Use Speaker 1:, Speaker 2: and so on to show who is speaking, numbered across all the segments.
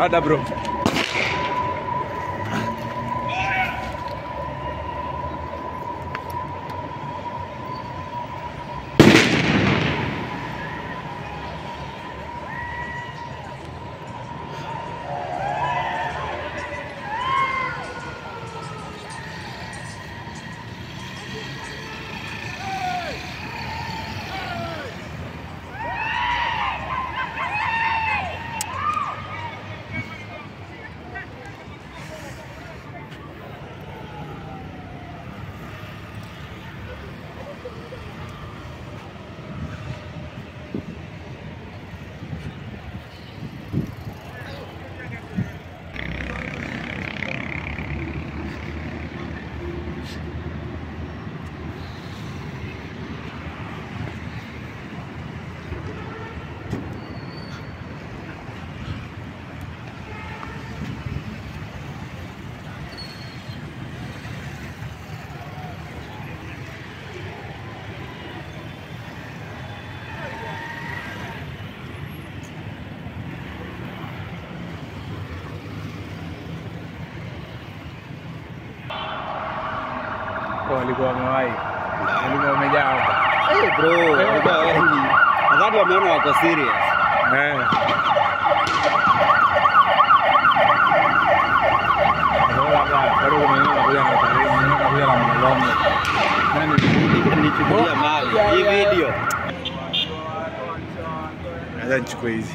Speaker 1: Ada bro. Kwa walikuwa wamewahi. Walikuwa wamejaa hapa.
Speaker 2: Eh, bro, walikuwa wengi. Nadhani wameona wako serious.
Speaker 1: Eh. Bora hapa, bado kuna wengine wanakuja na utalii, wengine wanakuja na mlolongo. Nani?
Speaker 2: Nichukulia mali. Hii video.
Speaker 1: Acha nichukue hizi.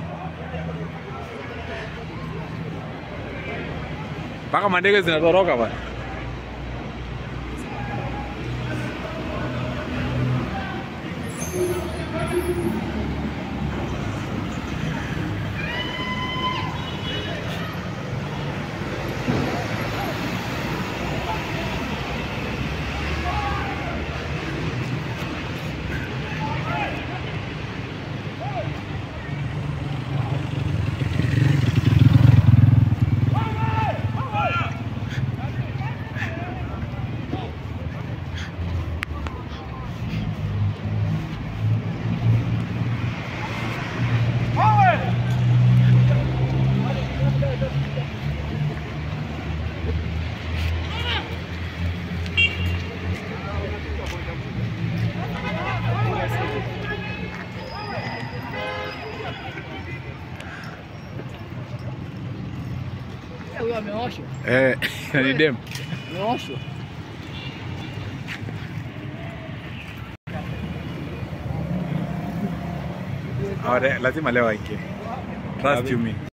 Speaker 1: Mpaka mandege zinatoroka bwana.
Speaker 3: Huyo ameoshwa.
Speaker 1: Eh, ni dem.
Speaker 3: Ameoshwa.
Speaker 1: Awade, lazima leo aingie. Trust you me.